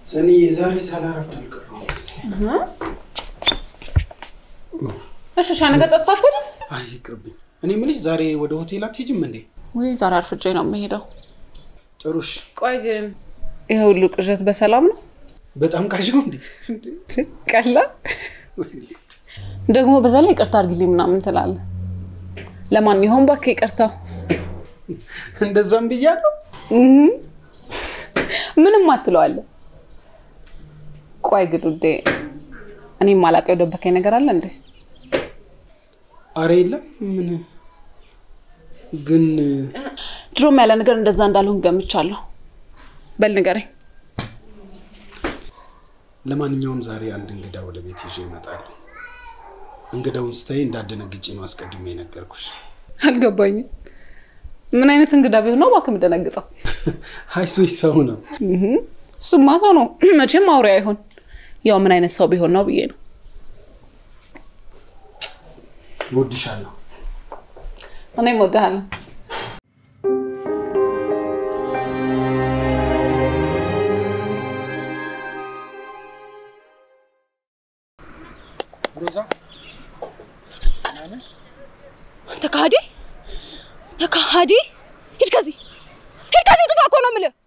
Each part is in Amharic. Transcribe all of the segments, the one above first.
ሰኒ ዛሬ ሳላረፍድ አልቀረሁም መሰለኝ። እሺ ሻይ ነገር ጠጥታት ሄደ አይ ይቅርብኝ። እኔ የምልሽ ዛሬ ወደ ሆቴል አትሄጂም እንዴ? ወይ ዛሬ አርፍጄ ነው የምሄደው። ጥሩሽ። ቆይ ግን ይሄ ሁሉ ቅዠት በሰላም ነው? በጣም ቃዣው እንዴ? ቀላ ደግሞ በዛ ላይ ይቅርታ አድርጊልኝ ምናምን ትላለህ። ለማን ይሆን እባክህ ይቅርታው? እንደዛም ብያለሁ። ምንም አትለዋለህ። ቆይ ግን ውዴ፣ እኔ ማላውቀው የደበከኝ ነገር አለ እንዴ? አረ የለም። ምን ግን ድሮም ያለ ነገር እንደዛ እንዳልሆን ገምቻለሁ። በል ንገረኝ። ለማንኛውም ዛሬ አንድ እንግዳ ወደ ቤት ይዤ እመጣለሁ። እንግዳውን ስታይ እንዳደነግጬ ነው አስቀድሜ የነገርኩሽ። አልገባኝም። ምን አይነት እንግዳ ቢሆን ነው እባክህ የምደነግጠው? ሀይሶች ሰው ነው። እሱማ ሰው ነው መቼም አውሬ አይሆን። ያው ምን አይነት ሰው ቢሆን ነው ብዬ ነው። እወድሻለሁ። እኔም እወድሃለሁ። ሮዛ ተካሃዲ ተካሃዲ፣ ሂድ ከዚህ ሂድ ከዚህ ጥፋ እኮ ነው የምልህ።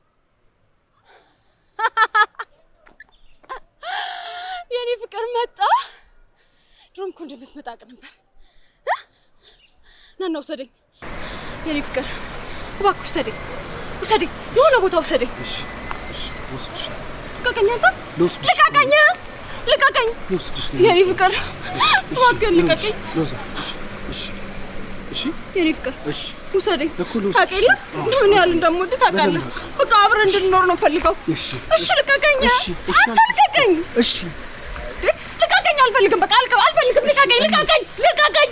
የኔ ፍቅር መጣ። ድሮም እኮ እንደምትመጣ አውቅ ነበር። እ? ና ና ውሰደኝ፣ የኔ ፍቅር እባክህ ውሰደኝ፣ ውሰደኝ፣ የሆነ ቦታ ውሰደኝ። እሺ፣ እሺ፣ ልወስድሻለሁ። ልቀቀኝ፣ አንተ ልወስድሽ ልቀቀኝ፣ ልቀቀኝ፣ ልወስድሽ የኔ ፍቅር እባክህን ልቀቀኝ፣ ሮዛ። እሺ፣ እሺ፣ እሺ፣ የኔ ፍቅር እሺ። ውሰደኝ። እኮ ልወስድሽ ታውቃለህ ነው። ምን ያህል እንደምወድ ታውቃለህ። በቃ አብረን እንድንኖር ነው ፈልገው። እሺ፣ እሺ ልቀቀኝ፣ እሺ፣ እሺ፣ አንተ ልቀቀኝ፣ እሺ። ልቀቀኝ፣ አልፈልግም፣ በቃ አልቀ- አልፈልግም፣ ልቀቀኝ፣ ልቀቀኝ፣ ልቀቀኝ።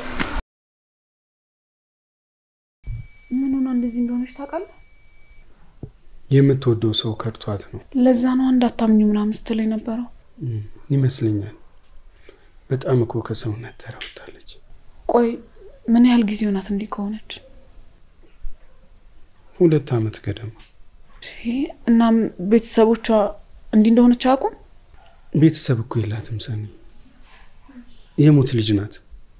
ምን ሆና እንደዚህ እንደሆነች ታውቃለህ? የምትወደው ሰው ከርቷት ነው ለዛ ነው እንዳታምኙ ምናምን ስትል የነበረው። ይመስለኛል። በጣም እኮ ከሰውነት ተራውታለች። ቆይ ምን ያህል ጊዜ ሆናት እንዲህ ከሆነች? ሁለት ዓመት ገደማ። ይሄ እናም ቤተሰቦቿ እንዲህ እንደሆነች አያውቁም? ቤተሰብ እኮ የላትም ሰኒ፣ የሞት ልጅ ናት።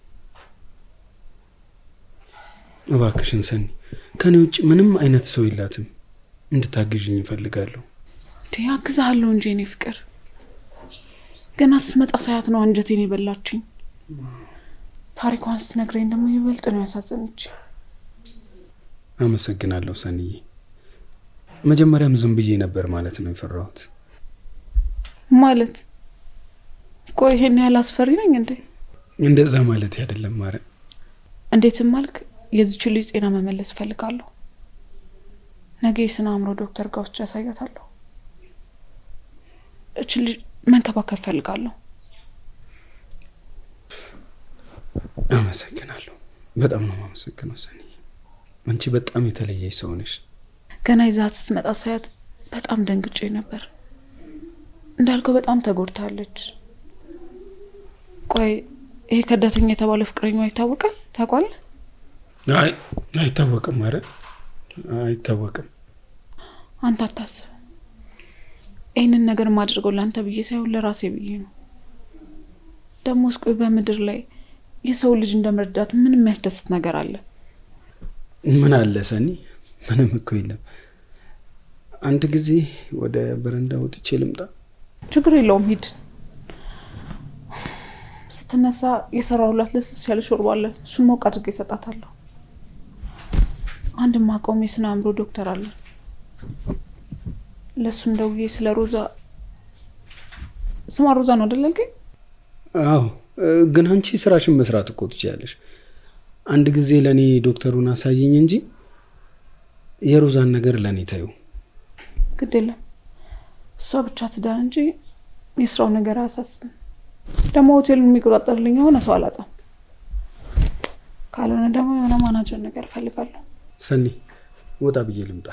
እባክሽን ሰኒ፣ ከኔ ውጭ ምንም አይነት ሰው የላትም። እንድታግዥኝ ይፈልጋለሁ። እንዴ አግዛሃለሁ እንጂ እኔ ፍቅር። ገና ስመጣ ሳያት ነው አንጀቴን የበላችኝ። ታሪኳን ስትነግረኝ ደግሞ ይበልጥ ነው ያሳዘነች። አመሰግናለሁ ሰኒዬ። መጀመሪያም ዝም ብዬ ነበር ማለት ነው የፈራሁት። ማለት ቆይ ይሄን ያህል አስፈሪ ነኝ እንዴ? እንደዛ ማለት አይደለም ማረ እንዴትም አልክ። የዚችን ልጅ ጤና መመለስ እፈልጋለሁ። ነገ የስነ አእምሮ ዶክተር ጋር ውስጥ ያሳያታለሁ። እችን ልጅ መንከባከብ እፈልጋለሁ። አመሰግናለሁ። በጣም ነው የማመሰግነው ሰኒዬ። አንቺ በጣም የተለየች ሰው ነሽ። ገና ይዛት ስትመጣ ሳያት በጣም ደንግጬ ነበር። እንዳልከው በጣም ተጎድታለች። ቆይ ይሄ ከዳተኛ የተባለ ፍቅረኛዋ ይታወቃል? ታውቋል? አይ አይታወቅም፣ ማረ አይታወቅም። አንተ አታስብ። ይህንን ነገር ማድርገው ለአንተ ብዬ ሳይሆን ለራሴ ብዬ ነው። ደግሞ እስቆይ በምድር ላይ የሰው ልጅ እንደ መርዳት ምን የሚያስደስት ነገር አለ? ምን አለ ሰኒ? ምንም እኮ የለም። አንድ ጊዜ ወደ በረንዳ ወጥቼ ልምጣ። ችግር የለውም ሂድ። ስትነሳ የሰራሁላት ለስስ ያለ ሾርባ አለ። እሱን ሞቅ አድርጌ እሰጣታለሁ። አንድ ማቆም የስነ አእምሮ ዶክተር አለ። ለእሱም ደውዬ ስለ ሮዛ ስሟ ሮዛ ነው አይደል ያልከኝ? አዎ፣ ግን አንቺ ስራሽን መስራት እኮ ትችያለሽ። አንድ ጊዜ ለእኔ ዶክተሩን አሳይኝ እንጂ የሮዛን ነገር ለእኔ ታዩ። ግድ የለም እሷ ብቻ ትዳን እንጂ የስራው ነገር አያሳስብም። ደግሞ ሆቴሉን የሚቆጣጠርልኝ የሆነ ሰው አላጣም። ካልሆነ ደግሞ የሆነ ማናጀር ነገር እፈልጋለሁ። ሰኒ፣ ወጣ ብዬ ልምጣ።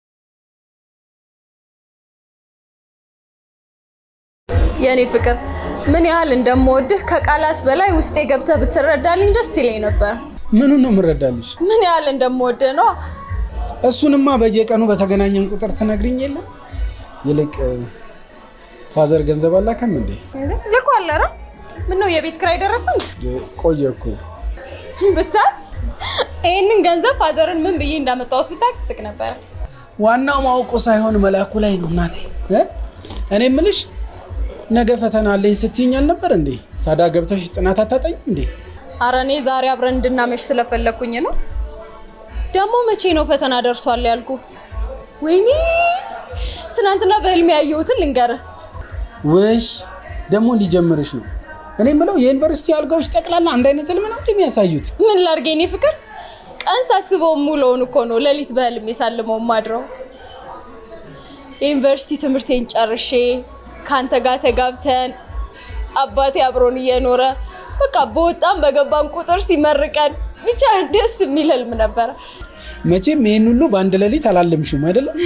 የእኔ ፍቅር ምን ያህል እንደምወድህ ከቃላት በላይ ውስጤ ገብተህ ብትረዳልኝ ደስ ይለኝ ነበር። ምኑን ነው የምረዳልሽ? ምን ያህል እንደምወድህ ነው። እሱንማ በየቀኑ በተገናኘን ቁጥር ትነግሪኝ የለም። ይልቅ ፋዘር ገንዘብ አላከም እንዴ? ልኮ አለረ ምን ነው የቤት ኪራይ ደረሰ ቆየ እኮ ብታይ ይህንን ገንዘብ ፋዘርን ምን ብዬ እንዳመጣሁት ብታውቅ ትስቅ ነበረ። ዋናው ማውቁ ሳይሆን መላኩ ላይ ነው እናቴ። እ? እኔ የምልሽ ነገ ፈተና አለኝ ስትይኝ አልነበር እንዴ? ታዲያ ገብተሽ ጥናት አታጠኝም እንዴ? አረ እኔ ዛሬ አብረን እንድናመሽ ስለፈለግኩኝ ነው። ደግሞ መቼ ነው ፈተና ደርሷል ያልኩ? ወይኔ ትናንትና በህልሜ ያየሁትን ልንገርህ። ውይ ደግሞ ሊጀምርሽ ነው። እኔ የምለው የዩኒቨርሲቲ አልጋዎች ጠቅላላ አንድ አይነት ህልም ነው እንደሚያሳዩት። ምን ላድርግ የኔ ፍቅር፣ ቀን ሳስበው ሙሉውን እኮ ነው ሌሊት በህልሜ ሳልመው ማድረው። የዩኒቨርሲቲ ትምህርቴን ጨርሼ ከአንተ ጋር ተጋብተን አባቴ አብሮን እየኖረ በቃ በወጣም በገባም ቁጥር ሲመርቀን ብቻ ደስ የሚል ህልም ነበረ። መቼም ይህን ሁሉ በአንድ ሌሊት አላለምሽም አይደለም?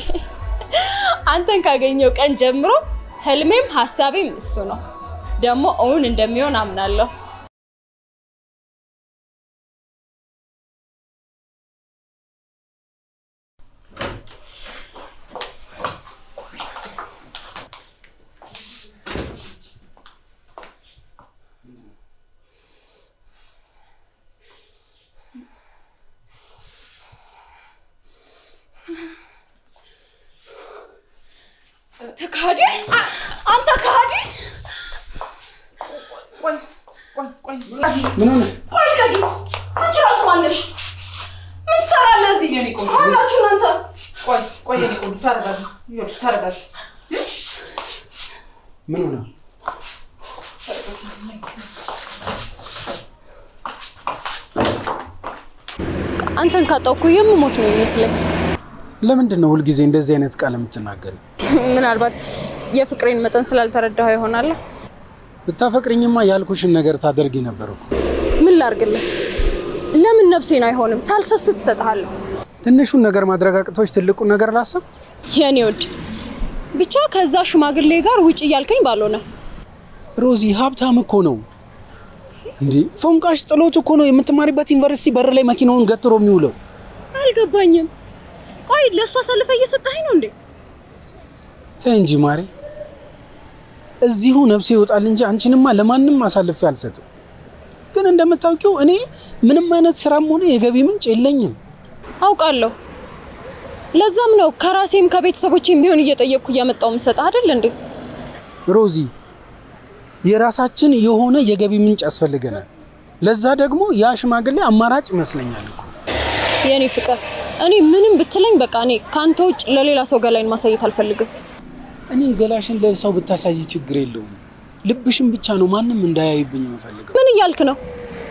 አንተን ካገኘው ቀን ጀምሮ ህልሜም ሀሳቤም እሱ ነው። ደግሞ እውን እንደሚሆን አምናለሁ። ተካዲ አንተ ካዲ ምን ሆነ? ቆይ ከዲ አንቺ ራሱ ማነሽ? ምን ትሰራለህ እዚህ? ማናችሁ እናንተ? ቆይ ቆይ የኔ ቆንጆ ተረጋጊ። ይኸውልሽ ተረጋጊ። ምን ሆነ? አንተን ካጣሁ እኮ የምሞት ነው የሚመስለኝ። ለምንድን ነው ሁልጊዜ እንደዚህ አይነት ቃል የምትናገሪ? ምናልባት የፍቅሬን መጠን ስላልተረዳኸው ይሆናል። ብታፈቅሪኝማ ያልኩሽን ነገር ታደርጊ ነበር እኮ። ምን ላርግልህ? ለምን ነፍሴን አይሆንም ሳልሰስት እሰጥሃለሁ። ትንሹን ነገር ማድረግ አቅቶች ትልቁን ነገር ላስብ። የኔ ውድ ብቻ ከዛ ሽማግሌ ጋር ውጭ እያልከኝ ባልሆነ ሮዚ ሀብታም እኮ ነው እንዴ! ፎንቃሽ ጥሎት እኮ ነው የምትማሪበት ዩኒቨርሲቲ በር ላይ መኪናውን ገትሮ የሚውለው። አልገባኝም። ቆይ ለእሱ አሳልፈ እየሰጠኸኝ ነው እንዴ? ተይ እንጂ ማሬ፣ እዚሁ ነፍሴ ይወጣል እንጂ አንቺንማ ለማንም አሳልፌ አልሰጥም። ግን እንደምታውቂው እኔ ምንም አይነት ስራም ሆነ የገቢ ምንጭ የለኝም። አውቃለሁ። ለዛም ነው ከራሴም ከቤተሰቦቼም ቢሆን እየጠየቅኩ እያመጣው የምሰጥህ አይደል እንዴ? ሮዚ የራሳችን የሆነ የገቢ ምንጭ ያስፈልገናል። ለዛ ደግሞ ያ ሽማግሌ አማራጭ ይመስለኛል እኮ። የኔ ፍቅር፣ እኔ ምንም ብትለኝ በቃ እኔ ከአንተ ውጭ ለሌላ ሰው ገላይን ማሳየት አልፈልግም። እኔ ገላሽን ለሰው ብታሳይ ችግር የለውም። ልብሽን ብቻ ነው ማንም እንዳያይብኝ የምፈልገው። ምን እያልክ ነው?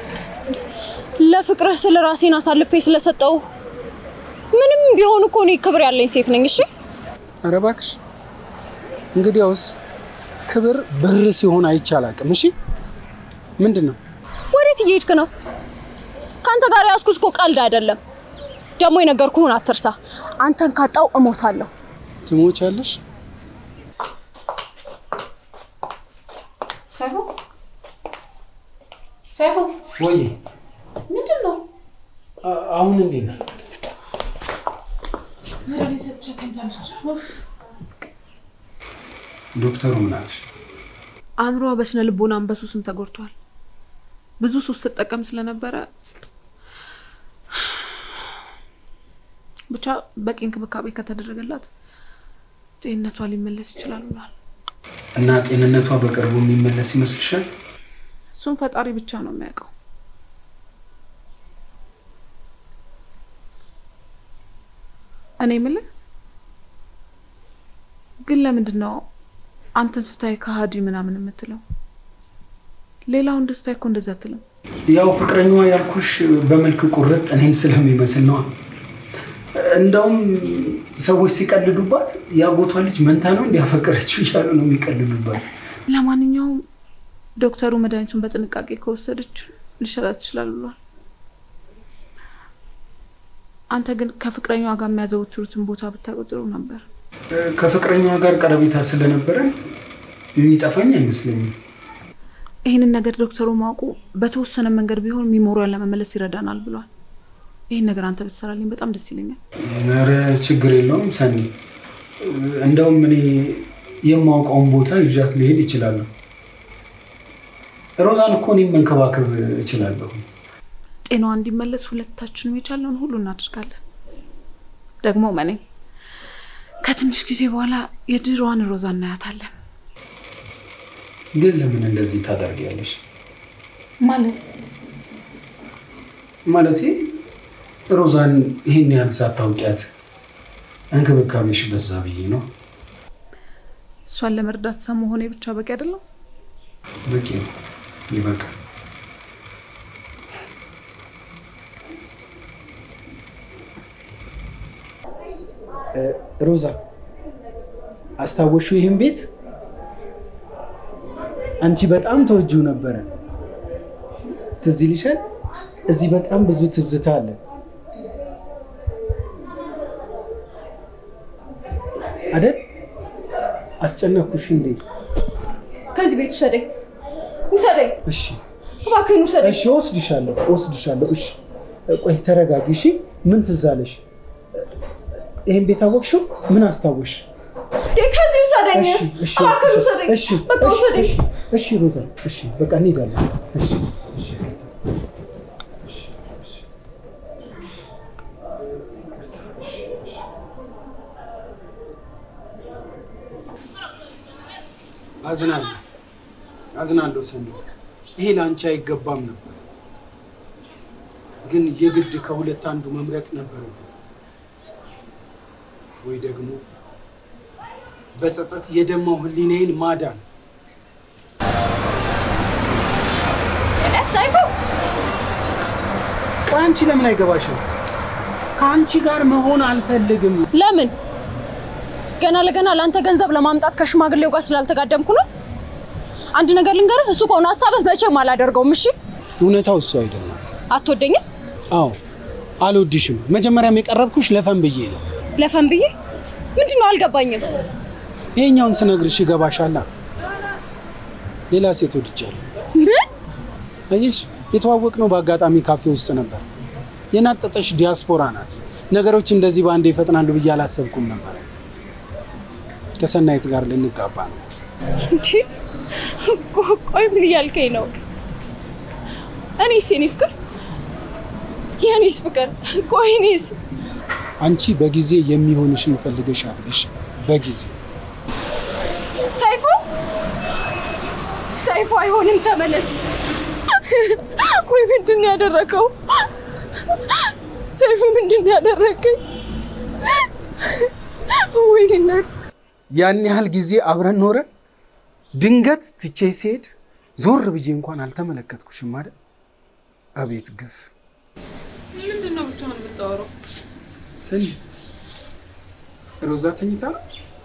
ለፍቅርህ ስለ ራሴን አሳልፌ ስለሰጠው ምንም ቢሆን እኮ እኔ ክብር ያለኝ ሴት ነኝ። እሺ ኧረ እባክሽ እንግዲያውስ ክብር ብር ሲሆን አይቻል አቅም። እሺ ምንድን ነው ወዴት እየሄድክ ነው? ከአንተ ጋር ያዝኩት እኮ ቀልድ አይደለም። ደግሞ የነገርኩህን አትርሳ። አንተን ካጣው እሞታለሁ። ትሞቻለሽ? ሰይፉ ሰይፉ፣ ወይ ምንድን ነው? አሁን እንዴት ነው? መድኃኒት ሰጥቻት ተኝታለች። ኡፍ። ዶክተሩ ምን አለሽ? አእምሮዋ በስነ ልቦናም በሱስም ተጎድቷል። ብዙ ሱስ ስትጠቀም ስለነበረ ብቻ በቂ እንክብካቤ ከተደረገላት ጤንነቷ ሊመለስ ይችላል ብሏል። እና ጤንነቷ በቅርቡ የሚመለስ ይመስልሻል? እሱም ፈጣሪ ብቻ ነው የሚያውቀው። እኔ የምልህ ግን ለምንድን ነው አንተን ስታይ ከሀዲ ምናምን የምትለው? ሌላው እንደ ስታይ እኮ እንደዛ አትልም። ያው ፍቅረኛዋ ያልኩሽ በመልክ ቁርጥ እኔን ስለሚመስል ነዋ። እንደውም ሰዎች ሲቀልዱባት የአጎቷ ልጅ መንታ ነው እንዲያፈቀረችው እያሉ ነው የሚቀልዱባት። ለማንኛውም ዶክተሩ መድኃኒቱን በጥንቃቄ ከወሰደች ሊሻላት ይችላል ብሏል። አንተ ግን ከፍቅረኛዋ ጋር የሚያዘወትሩትን ቦታ ብታውቀው ጥሩ ነበር። ከፍቅረኛዋ ጋር ቀረቤታ ስለነበረ የሚጠፋኝ አይመስለኝም። ይህንን ነገር ዶክተሩ ማውቁ በተወሰነ መንገድ ቢሆን ሚሞሪያን ለመመለስ ይረዳናል ብሏል። ይህን ነገር አንተ ብትሰራልኝ በጣም ደስ ይለኛል። ኧረ ችግር የለውም ሰኒ። እንደውም እኔ የማውቀውን ቦታ ይዣት ሊሄድ ይችላለሁ። ሮዛን እኮ እኔም መንከባከብ እችላለሁ። ጤናዋ እንዲመለስ ሁለታችንም የቻለውን ሁሉ እናደርጋለን። ደግሞ መኔ ከትንሽ ጊዜ በኋላ የድሮዋን ሮዛ እናያታለን። ግን ለምን እንደዚህ ታደርጊያለሽ? ማለት ማለቴ ሮዛን ይህን ያህል ሳታውቂያት እንክብካቤሽ በዛ ብዬ ነው። እሷን ለመርዳት ሰው መሆኔ ብቻ በቂ አይደለም። በቂ ነው፣ ይበቃል። ሮዛ አስታወሹ? ይህን ቤት አንቺ በጣም ተወጂው ነበረ። ትዝ ይልሻል? እዚህ በጣም ብዙ ትዝታ አለ። አይደል? አስጨነኩሽ እንዴ? ከዚህ ቤት ውሰደኝ፣ ውሰደኝ፣ እሺ እባክህን ውሰደኝ። እሺ፣ ወስድሻለሁ፣ ወስድሻለሁ። እሺ፣ ቆይ ተረጋጊ። እሺ፣ ምን ትዝ አለሽ? ይሄን ቤት አወቅሽው? ምን አስታወሽ? እንዴ ከዚህ ውሰደኝ፣ እሺ፣ እሺ፣ እባክህን ውሰደኝ፣ እሺ፣ በቃ እሺ፣ ውሰደኝ። እሺ፣ እሺ፣ ሮዛ፣ እሺ፣ በቃ እንሄዳለን። እሺ፣ እሺ፣ እሺ፣ እሺ። አዝናለሁ፣ አዝናለሁ ሰኒ። ይሄ ለአንቺ አይገባም ነበር፣ ግን የግድ ከሁለት አንዱ መምረጥ ነበረብን። ወይ ደግሞ በጸጸት የደማው ሕሊናዬን ማዳን። ሰይፉ ቆይ አንቺ ለምን አይገባሽም? ከአንቺ ጋር መሆን አልፈልግም። ለምን ገና ለገና ለአንተ ገንዘብ ለማምጣት ከሽማግሌው ጋር ስላልተጋደምኩ ነው? አንድ ነገር ልንገርህ፣ እሱ ከሆነ ሀሳብህ መቼም አላደርገውም። እሺ እውነታው እሱ አይደለም። አትወደኝም? አዎ አልወድሽም። መጀመሪያም የቀረብኩሽ ለፈን ብዬ ነው። ለፈን ብዬ ምንድን ነው አልገባኝም። ይሄኛውን ስነግርሽ ይገባሻላ። ሌላ ሴት ወድጃለሁ። ምን አየሽ፣ የተዋወቅነው በአጋጣሚ ካፌ ውስጥ ነበር። የናጠጠሽ ዲያስፖራ ናት። ነገሮች እንደዚህ በአንዴ ይፈጥናሉ ብዬ አላሰብኩም ነበር። ከሰናይት ጋር ልንጋባ ነው። እንዴ ቆ- ቆይ ምን እያልከኝ ነው? እኔስ የኔ ፍቅር የኔስ ፍቅር ቆይ እኔስ አንቺ በጊዜ የሚሆንሽን ፈልገሽ አግብሽ። በጊዜ ሰይፉ ሰይፉ አይሆንም፣ ተመለስ። ቆይ ምንድን ነው ያደረገው? ሰይፉ ምንድን ነው ያደረገኝ? ወይኔ እናት ያን ያህል ጊዜ አብረን ኖረን ድንገት ትቼ ሲሄድ ዞር ብዬ እንኳን አልተመለከትኩሽም አይደል? አቤት ግፍ! ምንድን ነው ብቻህን የምታወራው? ሰኒ ሮዛ ተኝታ ነው?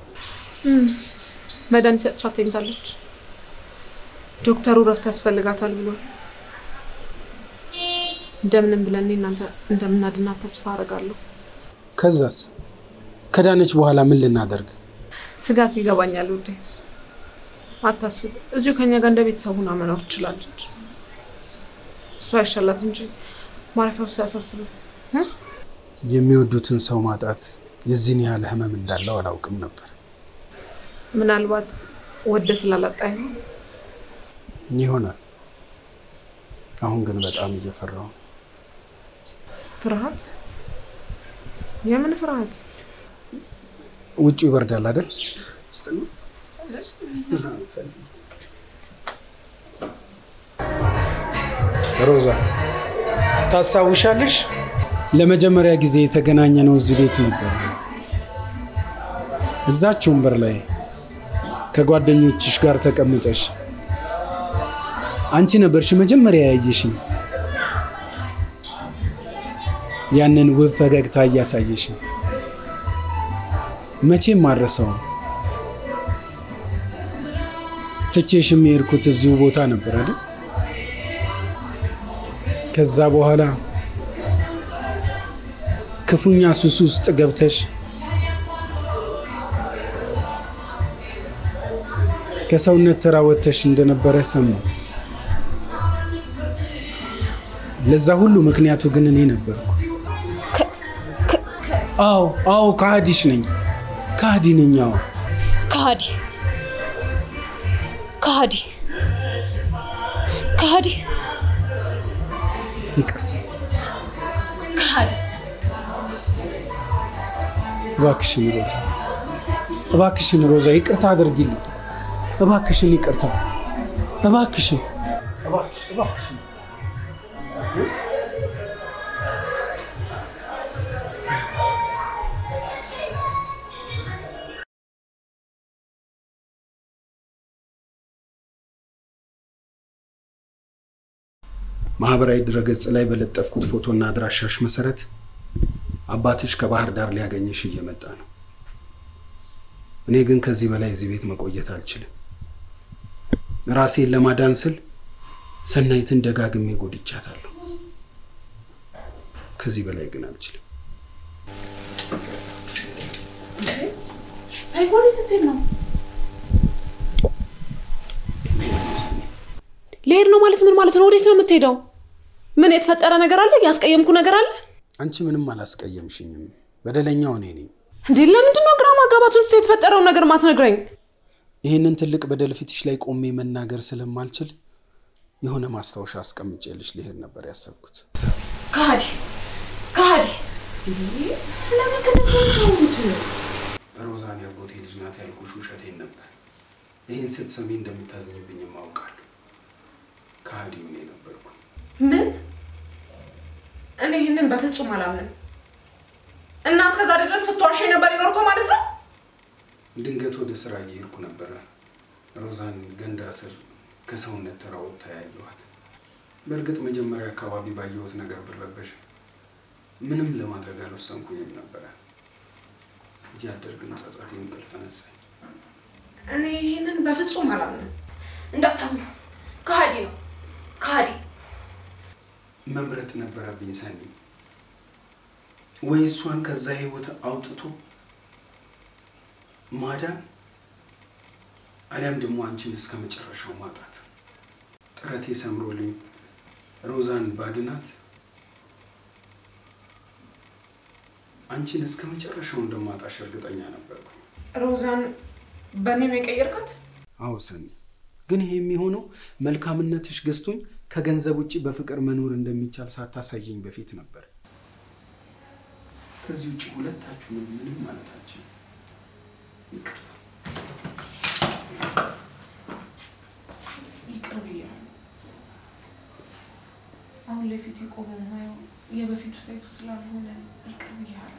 መድኃኒት ሰጥቻት ተኝታለች። ዶክተሩ ረፍት ያስፈልጋታል ብሏል። እንደምንም ብለን እኔ እናንተ እንደምናድናት ተስፋ አደርጋለሁ። ከዛስ ከዳነች በኋላ ምን ልናደርግ? ስጋት ይገባኛል ውዴ፣ አታስብ። እዚሁ ከኛ ጋር እንደ ቤተሰብ ሆና መኖር ትችላለች። እሷ አይሻላት እንጂ ማረፊያ ውስጥ አያሳስብም። የሚወዱትን ሰው ማጣት የዚህን ያህል ህመም እንዳለው አላውቅም ነበር። ምናልባት ወደ ስላላጣ ይሆን ይሆናል። አሁን ግን በጣም እየፈራሁ ነው። ፍርሃት? የምን ፍርሃት? ውጭ ይበርዳል አይደል? ሮዛ ታስታውሻለሽ? ለመጀመሪያ ጊዜ የተገናኘነው እዚህ ቤት ነበር። እዛች ወንበር ላይ ከጓደኞችሽ ጋር ተቀምጠሽ አንቺ ነበርሽ መጀመሪያ ያየሽኝ። ያንን ውብ ፈገግታ እያሳየሽኝ መቼም አልረሳውም። ትቼሽም የሄድኩት እዚሁ ቦታ ነበር አይደል? ከዛ በኋላ ክፉኛ ሱስ ውስጥ ገብተሽ ከሰውነት ተራ ወጥተሽ እንደነበረ ሰማሁ። ለዛ ሁሉ ምክንያቱ ግን እኔ ነበርኩ። አዎ አዎ፣ ከሃዲሽ ነኝ፣ ከሃዲ ነኝ። አዎ ከሃዲ ከሃዲ ከሃዲ ይቅርታ፣ ከሃዲ እባክሽን ሮዛ፣ እባክሽን ሮዛ፣ ይቅርታ አድርጊልኝ። እባክሽን ይቅርታ፣ እባክሽን፣ እባክሽ፣ እባክሽን ማህበራዊ ድረገጽ ላይ በለጠፍኩት ፎቶና አድራሻሽ መሰረት አባትሽ ከባህር ዳር ሊያገኝሽ እየመጣ ነው። እኔ ግን ከዚህ በላይ እዚህ ቤት መቆየት አልችልም። ራሴን ለማዳን ስል ሰናይትን ደጋግሜ ጎድቻታለሁ። ከዚህ በላይ ግን አልችልም። ሳይሆን ትትል ነው ልሄድ ነው ማለት ምን ማለት ነው? ወዴት ነው የምትሄደው? ምን የተፈጠረ ነገር አለ? ያስቀየምኩ ነገር አለ አንቺ ምንም አላስቀየምሽኝም። በደለኛው እኔ ነኝ። እንዴ? ለምንድን ነው ግራ ማጋባት ውስጥ የተፈጠረውን ነገር ማትነግረኝ? ይህንን ትልቅ በደል ፊትሽ ላይ ቆሜ መናገር ስለማልችል የሆነ ማስታወሻ አስቀምጬልሽ ልሄድ ነበር ያሰብኩት። ከሃዲ ከሃዲ ስለምን ከነታውት ሮዛን ያጎቴ ልጅ ናት ያልኩሽ ውሸቴን ነበር። ይህን ስትሰሚ እንደምታዝኝብኝም አውቃለሁ። ከሃዲው እኔ ነበርኩ። ምን? እኔ ይህንን በፍጹም አላምንም። እና እስከዛ ድረስ ስትዋሽ ነበር የኖርከው ማለት ነው? ድንገት ወደ ስራ እየሄድኩ ነበረ። ሮዛን ገንዳ ስር ከሰውነት ተራ ወጥታ ያየኋት። በእርግጥ መጀመሪያ አካባቢ ባየሁት ነገር ብረበሽ ምንም ለማድረግ አልወሰንኩኝም ነበረ። እያደር ግን ጸጸቴ እንቅልፍ ነሳኝ። እኔ ይህንን በፍጹም አላምንም። እንዳታምኑ፣ ከሃዲ ነው ከሃዲ። መምረጥ ነበረብኝ ሰኒ። ወይ እሷን ከዛ ህይወት አውጥቶ ማዳን አሊያም ደግሞ አንቺን እስከ መጨረሻው ማጣት። ጥረቴ ሰምሮልኝ ሮዛን ባድናት አንቺን እስከ መጨረሻው እንደማጣሽ እርግጠኛ ነበርኩ። ሮዛን በእኔ ነው የቀየርካት? አዎ ሰኒ፣ ግን ይሄ የሚሆነው መልካምነትሽ ገዝቶኝ ከገንዘብ ውጭ በፍቅር መኖር እንደሚቻል ሳታሳየኝ በፊት ነበር። ከዚህ ውጭ ሁለታችሁንም ምንም ማለታችን ይቅርታ። ይቅር ብያለሁ። አሁን ለፊት የቆመው ማየው የበፊቱ ሰይፍ ስላልሆነ ይቅር ብያለሁ።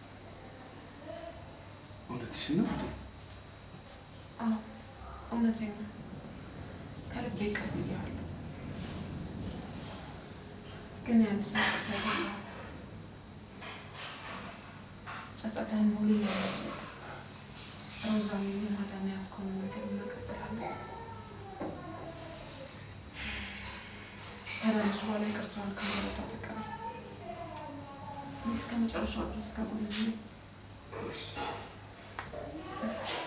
እውነትሽን ነው እንዴ? አዎ እውነቴን ነው። ከልቤ ይቅር ብያለሁ። ግን የአንድ ሰው ይቅርታ ይገኛል። ጸጸትህን ሙሉ ለማድረግ ሮዛን የማዳን ያዝከውን ነገር እናቀጥላለን። ከዳነች በኋላ ይቅርታዋን ከመረዳ ተቀበል። እኔ እስከ መጨረሻው ድረስ ከጎንህ ነኝ።